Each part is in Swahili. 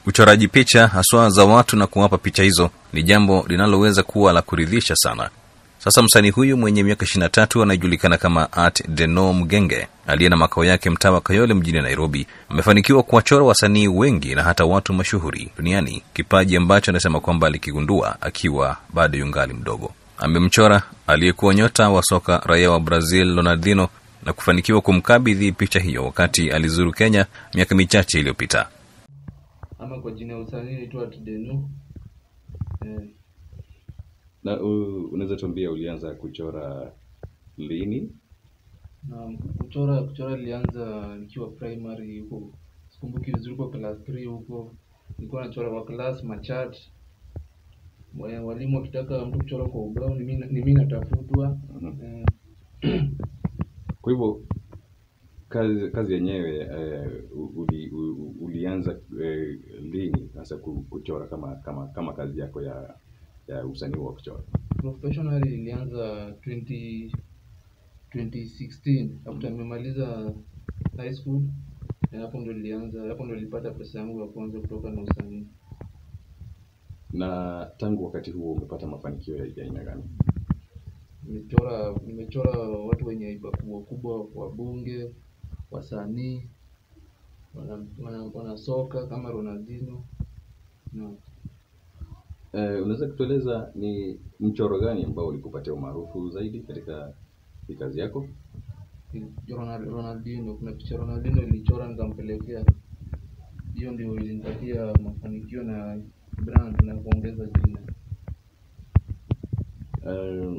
Uchoraji picha haswa za watu na kuwapa picha hizo ni jambo linaloweza kuwa la kuridhisha sana. Sasa msanii huyu mwenye miaka 23 anayejulikana kama Art Deno Mgenge aliye na makao yake mtaa wa Kayole mjini Nairobi amefanikiwa kuwachora wasanii wengi na hata watu mashuhuri duniani, kipaji ambacho anasema kwamba alikigundua akiwa bado yungali mdogo. Amemchora aliyekuwa nyota wa soka raia wa Brazil Ronaldinho na kufanikiwa kumkabidhi picha hiyo wakati alizuru Kenya miaka michache iliyopita. ama kwa jina ya usanii naitwa Tudenu. Eh, Na uh, unaweza tuambia ulianza kuchora lini? na kuchora kuchora nilianza nikiwa primary huko, sikumbuki vizuri, kwa class 3 huko nilikuwa nachora kwa class machat. Wa- Walimu wakitaka mtu kuchora kwa ubao ni mimi ni mimi natafutwa. Mhm. Eh, Kwa hivyo kazi kazi yenyewe eh, uli, u- ulianza eh, lini hasa ku- kuchora kama kama kama kazi yako ya ya usanii wa kuchora? professionally nilianza 20 2016 after nimemaliza high school na hapo ndo nilianza hapo ndo nilipata pesa yangu ya kwanza kutoka na usanii Na tangu wakati huo umepata mafanikio ya ya aina gani? nimechora nimechora watu wenye haiba kubwa kubwa wabunge wasanii wana, wana, wana soka kama Ronaldinho na Eh, unaweza kutueleza ni mchoro gani ambao ulikupatia umaarufu zaidi katika hii kazi yako? Ronald, Ronaldinho kuna picha Ronaldinho ilichora nikampelekea hiyo ndio ilinipatia mafanikio na brand na kuongeza jina Eh,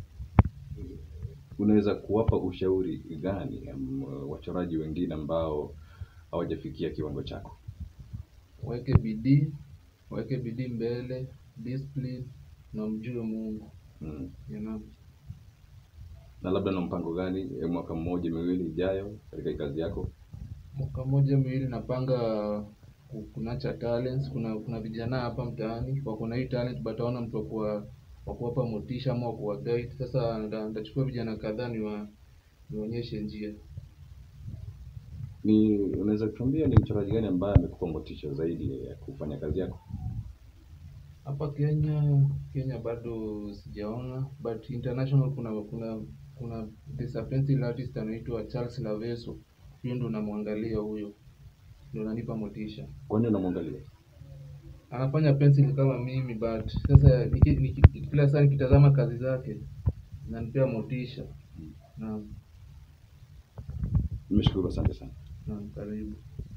unaweza kuwapa ushauri gani um, wachoraji wengine ambao hawajafikia kiwango chako? waweke bidii waweke bidii mbele discipline na mjue Mungu Mm. you know. Na labda na mpango gani eh, mwaka mmoja miwili ijayo katika hii kazi yako? mwaka mmoja miwili napanga ku- kunacha talents kuna kuna vijana hapa mtaani wako na hii talent but hawana mtu wa kuwa wa kuwapa motisha ama wa kuwa guide sasa nita- nitachukua vijana kadhaa niwa nionyeshe njia Ni unaweza kutuambia ni mchoraji gani ambaye amekupa motisha zaidi ya kufanya kazi yako? hapa Kenya Kenya bado sijaona but international kuna kuna kuna there's a pencil artist anaitwa Charles Laveso huyo ndo namwangalia huyo ndo ananipa motisha Kwani unamwangalia? anafanya pencil kama mimi but sasa niki, niki, kila saa nikitazama kazi zake zinanipea motisha na Nimeshukuru, asante sana. na karibu